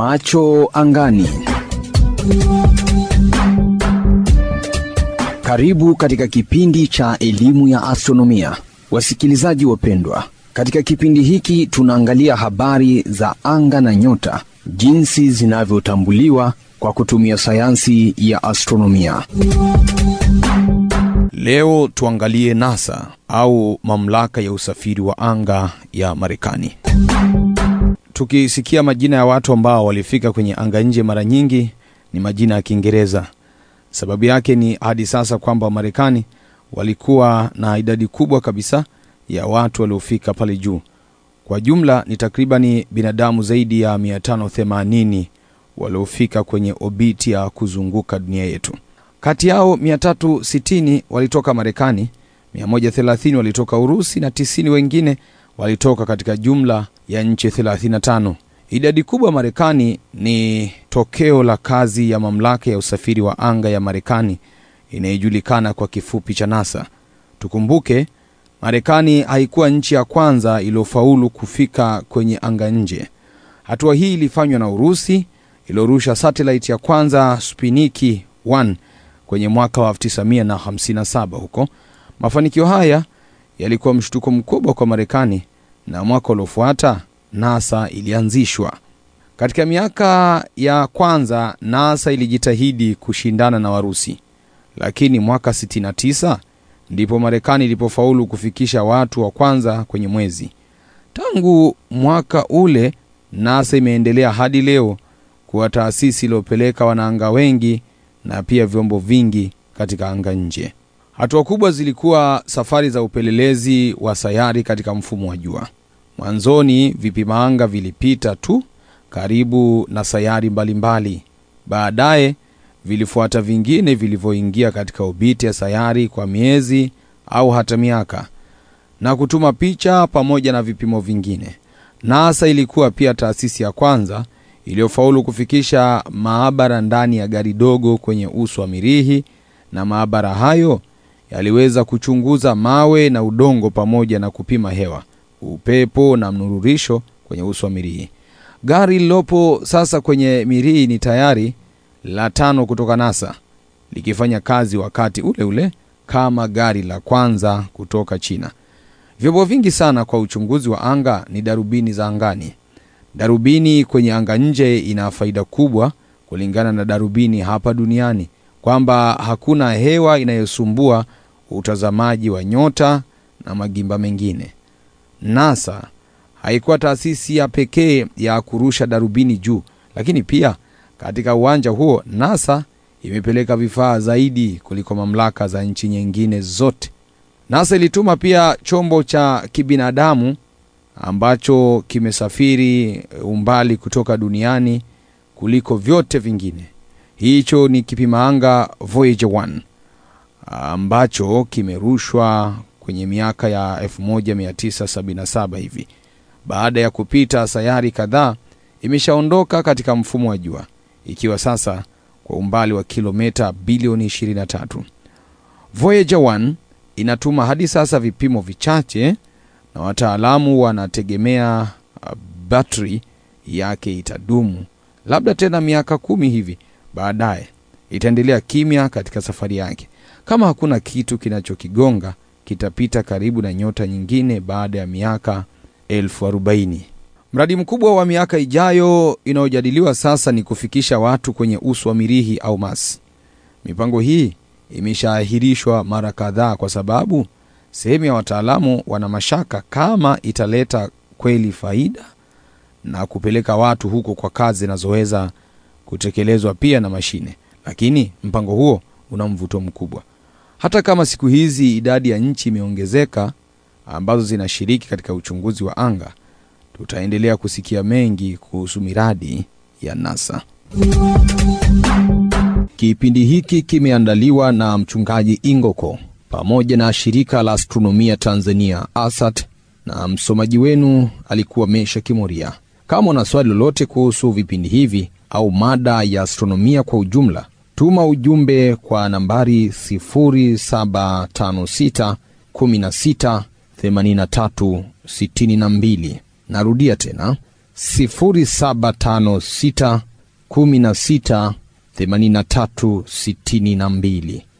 Macho angani. Karibu katika kipindi cha elimu ya astronomia, wasikilizaji wapendwa. Katika kipindi hiki tunaangalia habari za anga na nyota, jinsi zinavyotambuliwa kwa kutumia sayansi ya astronomia. Leo tuangalie NASA au mamlaka ya usafiri wa anga ya Marekani. Tukisikia majina ya watu ambao walifika kwenye anga nje, mara nyingi ni majina ya Kiingereza. Sababu yake ni hadi sasa kwamba Marekani walikuwa na idadi kubwa kabisa ya watu waliofika pale juu. Kwa jumla ni takribani binadamu zaidi ya 580 waliofika kwenye obiti ya kuzunguka dunia yetu. Kati yao 360 walitoka Marekani, 130 walitoka Urusi na 90 wengine walitoka katika jumla ya nchi 35. Idadi kubwa Marekani ni tokeo la kazi ya mamlaka ya usafiri wa anga ya Marekani inayojulikana kwa kifupi cha NASA. Tukumbuke Marekani haikuwa nchi ya kwanza iliyofaulu kufika kwenye anga nje. Hatua hii ilifanywa na Urusi iliyorusha satellite ya kwanza Sputnik 1 kwenye mwaka wa 1957 huko. Mafanikio haya yalikuwa mshtuko mkubwa kwa Marekani na mwaka uliofuata NASA ilianzishwa. Katika miaka ya kwanza NASA ilijitahidi kushindana na Warusi, lakini mwaka 69 ndipo Marekani ilipofaulu kufikisha watu wa kwanza kwenye mwezi. Tangu mwaka ule NASA imeendelea hadi leo kuwa taasisi iliyopeleka wanaanga wengi na pia vyombo vingi katika anga nje. Hatua kubwa zilikuwa safari za upelelezi wa sayari katika mfumo wa jua. Mwanzoni vipima anga vilipita tu karibu na sayari mbalimbali. Baadaye vilifuata vingine vilivyoingia katika obiti ya sayari kwa miezi au hata miaka na kutuma picha pamoja na vipimo vingine. NASA ilikuwa pia taasisi ya kwanza iliyofaulu kufikisha maabara ndani ya gari dogo kwenye uso wa Mirihi, na maabara hayo yaliweza kuchunguza mawe na udongo pamoja na kupima hewa, upepo na mnururisho kwenye uso wa Mirihi. Gari lililopo sasa kwenye Mirihi ni tayari la tano kutoka NASA, likifanya kazi wakati ule ule kama gari la kwanza kutoka China. Vyombo vingi sana kwa uchunguzi wa anga ni darubini za angani. Darubini kwenye anga nje ina faida kubwa kulingana na darubini hapa duniani, kwamba hakuna hewa inayosumbua utazamaji wa nyota na magimba mengine. NASA haikuwa taasisi ya pekee ya kurusha darubini juu, lakini pia katika uwanja huo NASA imepeleka vifaa zaidi kuliko mamlaka za nchi nyingine zote. NASA ilituma pia chombo cha kibinadamu ambacho kimesafiri umbali kutoka duniani kuliko vyote vingine. Hicho ni kipima anga Voyager 1 ambacho kimerushwa kwenye miaka ya 1977 hivi. Baada ya kupita sayari kadhaa, imeshaondoka katika mfumo wa jua ikiwa sasa kwa umbali wa kilomita bilioni 23. Voyager 1 inatuma hadi sasa vipimo vichache na wataalamu wanategemea uh, batri yake itadumu labda tena miaka kumi hivi baadaye. Itaendelea kimya katika safari yake. Kama hakuna kitu kinachokigonga, kitapita karibu na nyota nyingine baada ya miaka elfu arobaini. Mradi mkubwa wa miaka ijayo inayojadiliwa sasa ni kufikisha watu kwenye uso wa Mirihi au Mars. Mipango hii imeshaahirishwa mara kadhaa kwa sababu sehemu ya wataalamu wana mashaka kama italeta kweli faida na kupeleka watu huko kwa kazi zinazoweza kutekelezwa pia na mashine. Lakini mpango huo una mvuto mkubwa. Hata kama siku hizi idadi ya nchi imeongezeka ambazo zinashiriki katika uchunguzi wa anga, tutaendelea kusikia mengi kuhusu miradi ya NASA. Kipindi hiki kimeandaliwa na mchungaji Ingoko pamoja na shirika la astronomia Tanzania ASAT, na msomaji wenu alikuwa Mesha Kimoria. Kama una swali lolote kuhusu vipindi hivi au mada ya astronomia kwa ujumla, tuma ujumbe kwa nambari 0756 16 83 62. Narudia tena 0756 16 83 62